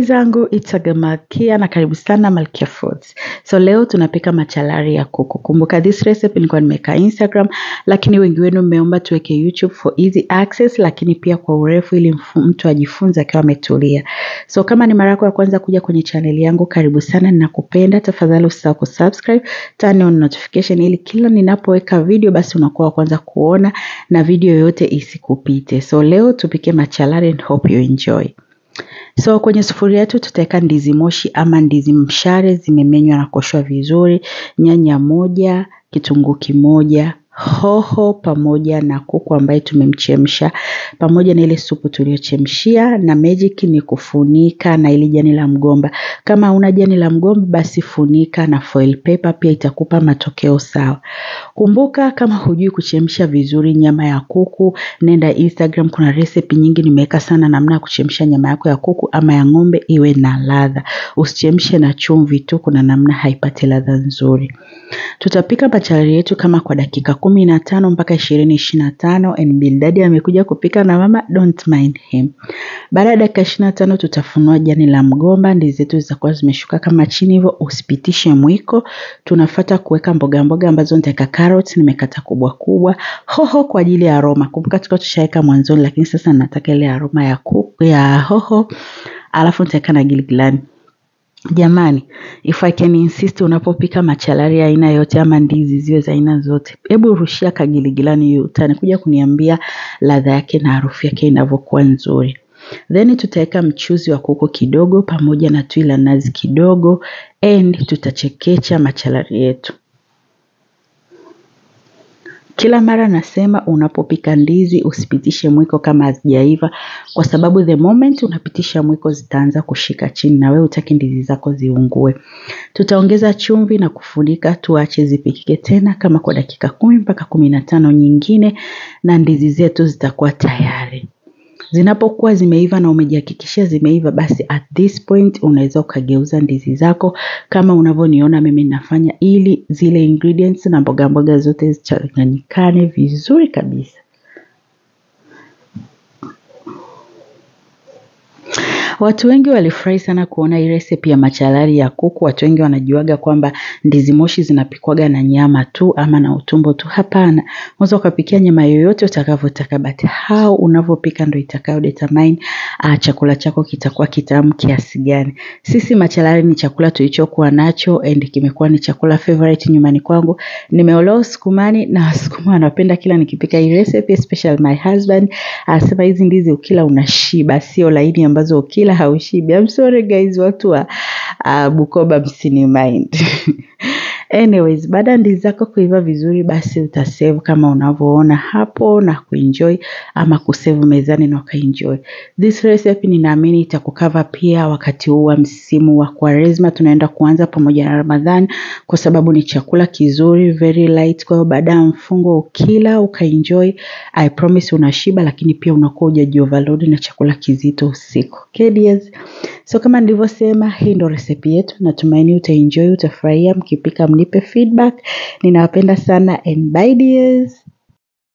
zangu Itsaga Malkia na karibu sana Malkia Foods. So leo tunapika machalari ya kuku. Kumbuka this recipe nilikuwa nimeweka Instagram, lakini wengi wenu mmeomba tuweke YouTube for easy access, lakini pia kwa urefu ili mtu ajifunze akiwa ametulia. So kama ni mara yako ya kwanza kuja kwenye channel yangu, karibu sana, ninakupenda. Tafadhali usisahau kusubscribe, turn on notification ili kila ninapoweka video basi unakuwa wa kwanza kuona na video yote isikupite. So leo tupike machalari and hope you enjoy. So kwenye sufuria yetu tutaweka ndizi moshi ama ndizi mshare zimemenywa na kuoshwa vizuri, nyanya moja, kitunguu kimoja, hoho pamoja na kuku ambaye tumemchemsha pamoja na ile supu tuliyochemshia, na magic ni kufunika na ile jani la mgomba. Kama una jani la mgomba, basi funika na foil paper, pia itakupa matokeo sawa. Kumbuka, kama hujui kuchemsha vizuri nyama ya kuku, nenda Instagram, kuna recipe nyingi nimeweka sana namna ya kuchemsha nyama yako ya kuku ama ya ng'ombe iwe na ladha. Usichemshe na chumvi tu, kuna namna haipati ladha nzuri. Tutapika machalari yetu kama kwa dakika kumi na tano mpaka ishirini ishirini na tano and Bildadi amekuja kupika na mama, don't mind him. Baada ya dakika ishirini na tano tutafunua jani la mgomba, ndizi zetu zitakuwa zimeshuka kama chini hivyo, usipitishe mwiko. Tunafuata kuweka mboga mboga ambazo nitaweka carrots, nimekata kubwa kubwa, hoho kwa ajili ya aroma. Kumbuka tulikuwa tushaweka mwanzoni, lakini sasa nataka ile aroma ya kuku, ya hoho, alafu nitaweka na giligilani. Jamani, if I can insist, unapopika machalari ya aina yote ama ndizi ziwe za aina zote, hebu rushia kagiligilani hiyo, utakuja kuniambia ladha yake na harufu yake inavyokuwa nzuri. Then tutaweka mchuzi wa kuku kidogo pamoja na tui la nazi kidogo and tutachekecha machalari yetu. Kila mara nasema unapopika ndizi usipitishe mwiko kama hazijaiva, kwa sababu the moment unapitisha mwiko zitaanza kushika chini na wewe hutaki ndizi zako ziungue. Tutaongeza chumvi na kufunika, tuache zipikike tena kama kwa dakika kumi mpaka kumi na tano nyingine, na ndizi zetu zitakuwa tayari. Zinapokuwa zimeiva na umejihakikishia zimeiva, basi at this point unaweza ukageuza ndizi zako kama unavyoniona mimi nafanya, ili zile ingredients na mboga mboga zote zichanganyikane vizuri kabisa. Watu wengi walifurahi sana kuona hii recipe ya machalari ya kuku. Watu wengi wanajuaga kwamba ndizi moshi zinapikwaga na nyama tu ama na utumbo tu. Hapana, unaweza ukapikia nyama yoyote utakavyotaka, but how unavyopika ndio itakayo determine uh, chakula chako kitakuwa kitamu kiasi gani. Sisi machalari ni chakula tulichokuwa nacho and kimekuwa ni chakula favorite nyumbani kwangu. Nimeolewa Usukumani na Wasukuma wanapenda kila nikipika hii recipe, especially my husband anasema hizi ndizi ukila unashiba, sio laini ambazo ukila haushibi. I'm sorry guys, watu wa uh, Bukoba msini mind. Anyways, baada ya ndizi zako kuiva vizuri, basi utasave kama unavyoona hapo na kuenjoy ama kusave mezani na ukaenjoy. This recipe ninaamini itakukava pia wakati huu wa msimu wa Kwaresma tunaenda kuanza pamoja na Ramadhani, kwa sababu ni chakula kizuri, very light. Kwa hiyo baada ya mfungo ukila ukaenjoy, I promise unashiba, lakini pia unakuwa hujaji overload na chakula kizito usiku. Okay dears? So kama nilivyosema, hii ndo recipe yetu. Natumaini utaenjoy, utafurahia. Mkipika mnipe feedback. Ninawapenda sana and bye dears.